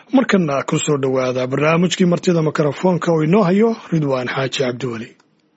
markana ku soo dhowaada barnaamijkii martida mikrofoonka oo inoo hayo ridwaan xaaji cabdiweli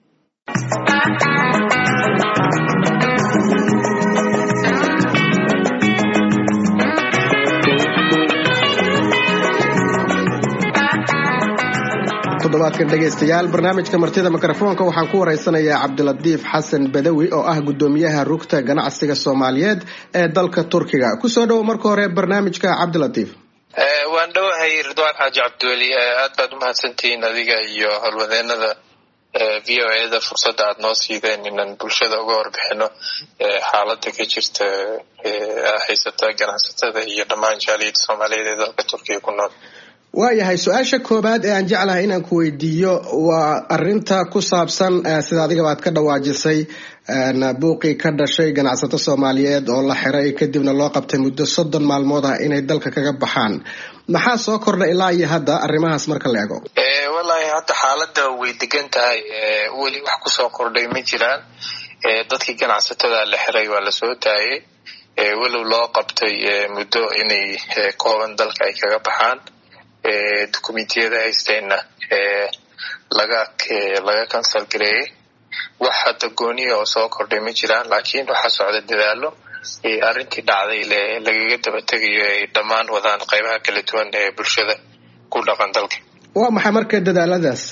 toddobaadkan dhegaystayaal barnaamijka martida mikrofoonka waxaan ku waraysanayaa cabdilatiif xasan badawi oo ah guddoomiyaha rugta ganacsiga soomaaliyeed ee dalka turkiga kusoo dhowo marka hore barnaamijka cabdilatiif waan dhowahay ridwaan xaaji cabdiweli aad baad umahadsantihiin adiga iyo howlwadeenada v o eda fursadda aad noo siideen inaan bulshada uga warbixino xaalada ka jirta haysata ganacsatada iyo dhammaan jaaliyada soomaaliyeed ee dalka turkiga ku nool waayahay su-aasha koobaad ee aan jeclahay inaan ku weydiiyo waa arinta ku saabsan sida adigaba aad ka dhawaajisay buuqii ka dhashay ganacsato soomaaliyeed oo la xiray kadibna loo qabtay muddo soddon maalmood ah inay dalka kaga baxaan maxaa soo kordha ilaa iyo hadda arrimahaas marka la ego wallaahi hadda xaalada way degan tahay weli wax kusoo kordhay ma jiraan dadkii ganacsatada la xiray waa lasoo daayay walow loo qabtay muddo inay kooban dalka ay kaga baxaan documentiyada haysteenna laga laga cancel gareeyey wax hadda gooniya oo soo kordhay ma jiraan laakiin waxaa socda dadaalo arrintii dhacday lagaga daba tegayo ay dhammaan wadaan qeybaha kala duwan ee bulshada ku dhaqan dalka waa maxay marka dadaaladaas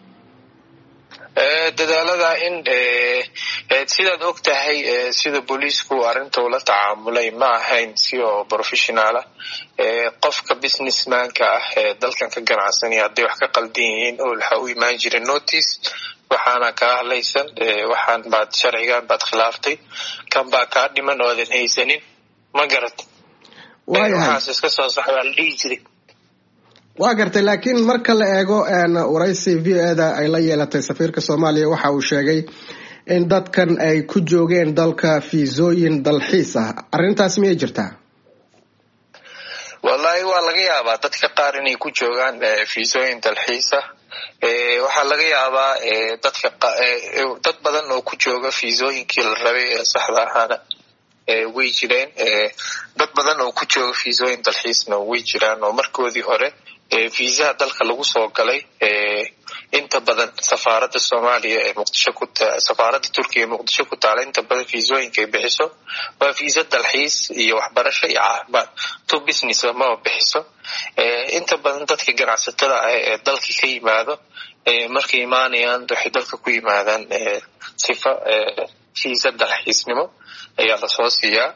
dadaalada in sidaad og tahay sida booliisku arrinta ula tacaamulay ma ahayn si oo professionaala qofka businessmanka ah ee dalkan ka ganacsanaya hadday wax ka qaldan yihiin oo waxa u imaan jira notice waxaana kaa hadlaysan waxaan baad sharcigan baad khilaaftay kan baa kaa dhiman oodan haysanin ma garat waxaas iska soo sax waa la dhihi jiray waa gartay laakiin marka la eego waraysi v o eda ay la yeelatay safiirka soomaaliya waxa uu sheegay in dadkan ay ku joogeen dalka fiisooyin dalxiis ah arrintaas miyay jirtaa wallahi waa laga yaabaa dadka qaar inay ku joogaan fiisooyin dalxiis ah waxaa laga yaabaa dadka dad badan oo ku jooga fiisooyinkii la rabay ee saxda ahaana way jireen dad badan oo ku jooga fiisooyin dalxiisna way jiraan oo markoodii hore fiisaha dalka lagu soo galay inta badan safaaradda soomaaliya ee muqdisho ku safaaradda turkiya ee muqdisho ku taala inta badan fiisooyinka ay bixiso waa fiisa dalxiis iyo waxbarasho iyo caafimaad to business maba bixiso inta badan dadka ganacsatada ah ee dalka ka yimaado markay imaanayaan waxay dalka ku yimaadaan sifa fiisa dalxiisnimo ayaa lasoo siiyaa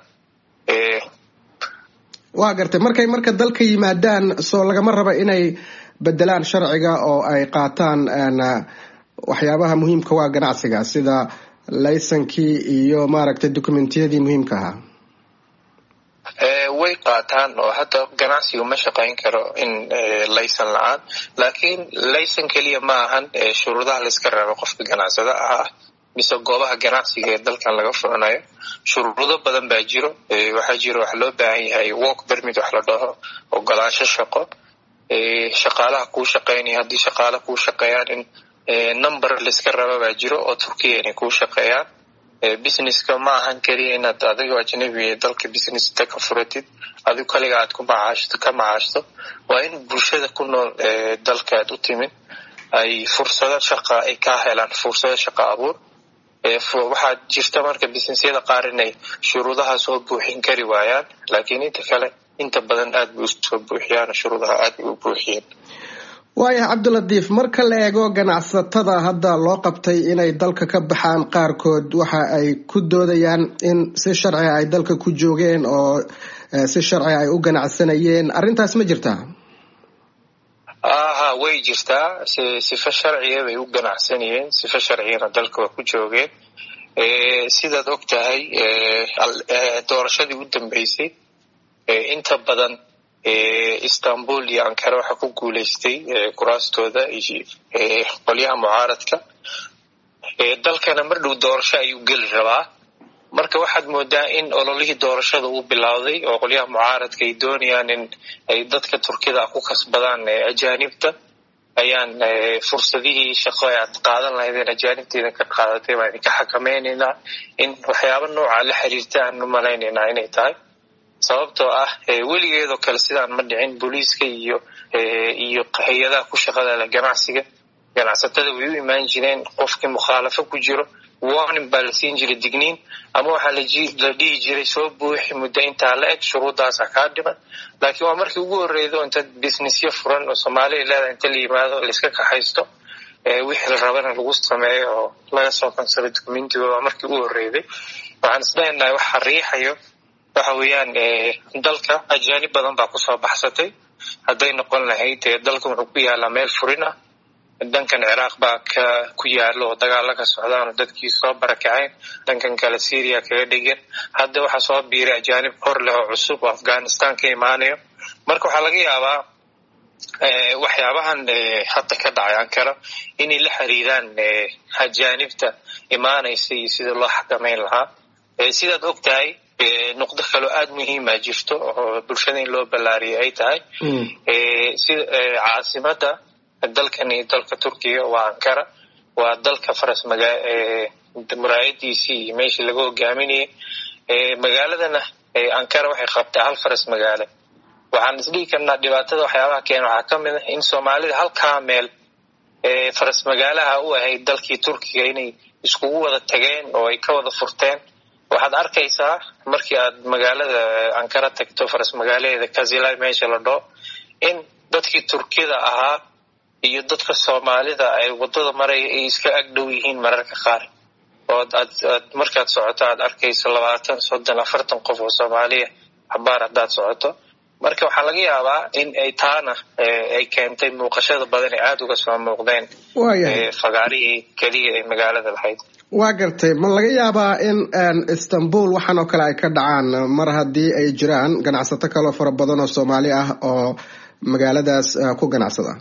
waa gartay markay marka dalka yimaadaan soo lagama raba inay bedelaan sharciga oo ay qaataan waxyaabaha muhiimka waa ganacsiga sida laysankii iyo maaragtay documentiyadii muhiimka ahaa way qaataan oo hadda ganacsigu ma shaqayn karo in laysan la-aan laakiin laysan keliya ma ahan shuruudaha layska rabo qofka ganacsada ah mise goobaha ganacsiga ee dalkan laga furanayo shuruudo badan baa jiro waxaa jiro wax loo baahan yahay work bermit wax la dhaho ogolaansho shaqo shaqaalaha kuu shaqeynaya haddii shaqaala kuu shaqeeyaan in number layska raba baa jiro oo turkiya inay kuu shaqeeyaan businesska ma ahan keliya inaad adigo ajnabi dalka businessta ka furatid adigu kaliga aad ku macaashto ka macaashto waa in bulshada ku nool dalkaad u timid ay fursado shaqa ay ka helaan fursado shaqa abuur waxaa jirta marka businesyada qaar inay shuruudaha soo buuxin kari waayaan laakiin inta kale inta badan aad bay usoo buuxiyaan shuruudaha aad bay u buuxiyeen waayahay cabdilatiif marka la eego ganacsatada hadda loo qabtay inay dalka ka baxaan qaarkood waxa ay ku doodayaan in si sharciga ay dalka ku joogeen oo si sharciga ay u ganacsanayeen arrintaas ma jirtaa aha way jirtaa sifa sharciya bay u ganacsanayeen sifa sharcigana dalka waa ku joogeen sidaad og tahay doorashadii u dambeysay inta badan istanbul iyo ankara waxaa ku guuleystay kuraastooda qolyaha mucaaradka dalkana mar dhow doorasho ayuu geli rabaa marka waxaad moodaa in ololihii doorashada uu bilowday oo qolyaha mucaaradka ay doonayaan in ay dadka turkida ku kasbadaan ajaanibta ayaan fursadihii shaqo e aad qaadan lahaydeen ajaanibteeda ka qaadatay baan idinka xakamaynaynaa in waxyaaba nooca la xiriirta aan u malaynaynaa inay tahay sababtoo ah weligeedoo kale sidaan ma dhicin booliiska iyo iyo hay-adaha ku shaqada leh ganacsiga ganacsatada way u imaan jireen qofkii mukhaalafo ku jiro warning baa la siin jiray digniin ama waxaa la dhihi jiray soo buuxi muddo intaa la eg shuruuddaasa kaa dhiman laakiin waa markii ugu horreydo inta businessyo furan oo soomaaliya leedahay inta la yimaado laiska kaxaysto wixii la rabana lagu sameeyo oo laga soo kansado documentigooda waa markii ugu horreyday waxaan islenahay waxa riixayo waxa weeyaan dalka ajaanib badan baa kusoo baxsatay hadday noqon lahayd dalka wuxuu ku yaalaa meel furin ah dhankan ciraaq baa ka ku yaalo oo dagaalo ka socdaan oo dadkii soo barakaceen dhankan kale syria kaga dhegan hadda waxaa soo biiray ajaanib hor leh oo cusub oo afghanistan ka imaanayo marka waxaa laga yaabaa waxyaabahan hadda ka dhacay ankara inay la xiriiraan ajaanibta imaanaysa iyo sida loo xakameyn lahaa sidaad og tahay nuqdo kaloo aada muhiima jirto oo bulshada in loo ballaariyay ay tahay sida caasimada dalkan iyo dalka turkiga waa ankara waa dalka faras maga muraayadiisii iyo meeshii laga hogaaminayay magaaladana ankara waxay qabtaa hal faras magaalo waxaan isdhihi karnaa dhibaatada waxyaabaha keena waxaa ka mid ah in soomaalida halkaa meel faras magaalaha u ahayd dalkii turkiga inay iskugu wada tageen oo ay ka wada furteen waxaad arkaysaa markii aad magaalada ankara tagto faras magaalaheeda kazilay meesha la dhoo in dadkii turkida ahaa iyo dadka soomaalida ay wadada maraya ay iska agdhow yihiin mararka qaar oo aad markaad socoto aad arkayso labaatan soddon afartan qof oo soomaaliya xabaar haddaad socoto marka waxaa laga yaabaa in ay taana ay keentay muuqashada badan ee aada uga soo muuqdeen fagaarihii keliya ee magaalada lahayd waa gartay ma laga yaabaa in istanbul waxaan oo kale ay ka dhacaan mar haddii ay jiraan ganacsato kaloo fara badan oo soomaali ah oo magaaladaas ku ganacsada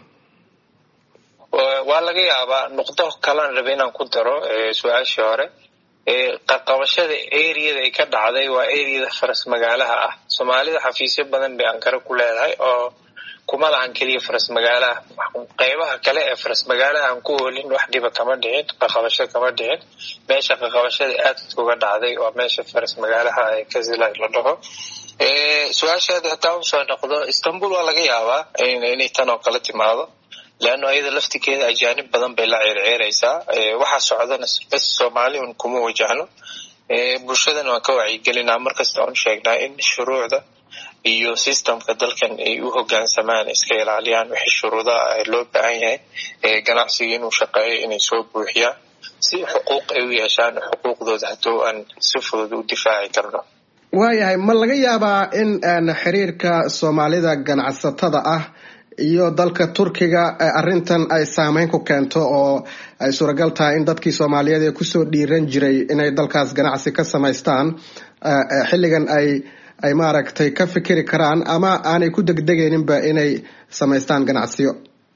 waa laga yaabaa nuqdo kalan raba inaan ku daro su-aashii hore qarqabashada areada ay ka dhacday waa areada faras magaalaha ah soomaalida xafiisyo badan bay ankara ku leedahay oo kuma lahan keliya faras magaalaha qeybaha kale ee faras magaalaha aan ku oolin wax dhiba kama dhicin qaqabasho kama dhicin meesha qaqabashada aadka uga dhacday waa meesha faras magaalaha ee kazilay la dhaho su-aashaada hataa usoo noqdo istanbul waa laga yaabaa inay tan oo kale timaado leanno ayada laftigeeda ajaanib badan bay la ceerceeraysaa waxaa socdana bas soomaali un kuma wajahno bulshadana waan ka wacyigelinaa markasta oon sheegnaa in shuruucda iyo systemka dalkan ay u hogaansamaan iska ilaaliyaan wixii shuruudaha loo baahan yahay ganacsiga inuu shaqeeyo inay soo buuxiyaan si xuquuq ay u yeeshaan xuquuqdooda hadduu aan si fudud u difaaci karno waayahay ma laga yaabaa in xiriirka soomaalida ganacsatada ah iyo dalka turkiga arrintan ay saameyn ku keento oo ay suuragal tahay in dadkii soomaaliyeed ee kusoo dhiiran jiray inay dalkaas ganacsi ka samaystaan xilligan ay ay maaragtay ka fikiri karaan ama aanay ku degdegayninba inay samaystaan ganacsiyo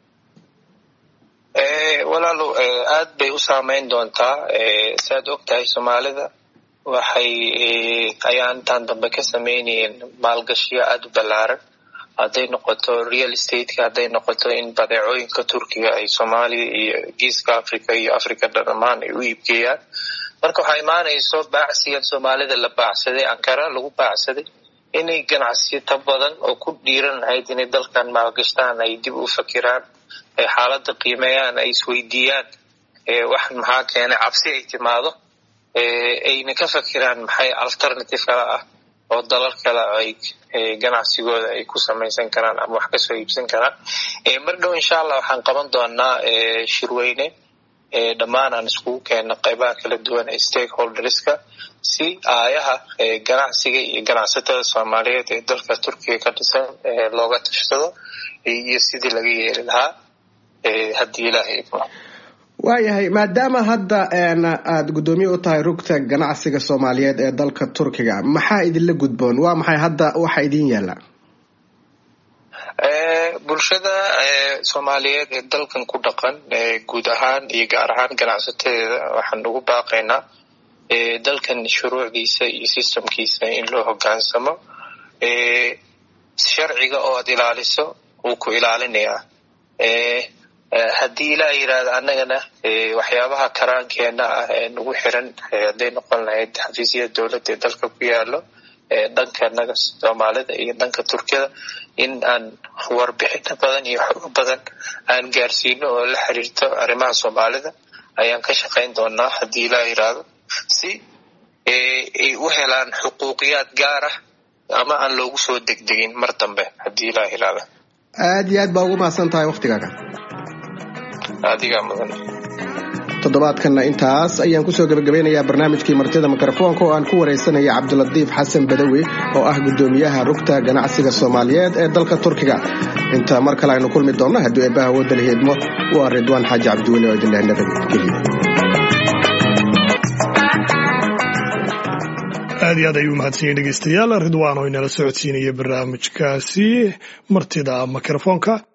walaalo aad bay u saameyn doontaa saaad og tahay soomaalida waxay ayaa intaan dambe ka sameynayeen maalgashiyo aada u ballaaran hadday noqoto real stateka hadday noqoto in badeecooyinka turkiga ay soomaaliya iyo geeska africa iyo africa dhammaan ay u iibgeeyaan marka waxaa imaanayso baacsigan soomaalida la baacsaday ankara lagu baacsaday inay ganacsiyata badan oo ku dhiiran lahayd inay dalkan maalgashtaan ay dib u fakiraan ay xaaladda qiimeeyaan ay isweydiiyaan wax maxaa keenay cabsi ay timaado ayna ka fakiraan maxay alternative kale ah oo dalal kale ay ganacsigooda ay ku samaysan karaan ama wax kasoo iibsan karaan mar dhow insha allah waxaan qaban doonaa shirweyne dhammaan aan iskugu keenno qaybaha kala duwan ee stakeholderska si aayaha ganacsiga iyo ganacsatada soomaaliyeed ee dalka turkiga ka dhisan looga tashado iyo sidii laga yeeli lahaa haddii ilaahay idmo waayahay maadaama hadda aada guddoomiye u tahay rugta ganacsiga soomaaliyeed ee dalka turkiga maxaa idinla gudboon waa maxay hadda waxa idin yaalla bulshada soomaaliyeed ee dalkan ku dhaqan guud ahaan iyo gaar ahaan ganacsateeda waxaan ugu baaqaynaa dalkan shuruucdiisa iyo systemkiisa in loo hogaansamo sharciga oo aad ilaaliso wuu ku ilaalinayaa haddii ilaa yidhaahda annagana waxyaabaha karaankeena ah ee nagu xiran hadday noqon lahayd xafiisyada dowladda ee dalka ku yaalo dhanka naga soomaalida iyo dhanka turkiyada in aan warbixino badan iyo xogo badan aan gaarsiino oo la xiriirto arrimaha soomaalida ayaan ka shaqayn doonaa haddii ilaa yiraahdo si ay u helaan xuquuqiyaad gaar ah ama aan loogu soo degdegin mar dambe haddii ilaa yiraahdo aad iyo aad baa ugu mahadsan tahay waktigaaga adigaa mudan toddobaadkanna intaas ayaan kusoo gebagabeynayaa barnaamijkii martida mikrofoonka oo aan ku waraysanaya cabdilatiif xasan badawi oo ah guddoomiyaha rugta ganacsiga soomaaliyeed ee dalka turkiga inta mar kale aynu kulmi doonno haddii eebbaha wooda la heedmo waa ridwaan xaaji cabdiweli oo idinleh nabadgeliyo aad iyo aad ayuu mahadsan yahay dhegeystayaal ridwaan oo inala socodsiinaya barnaamijkaasi martida mikrofoonka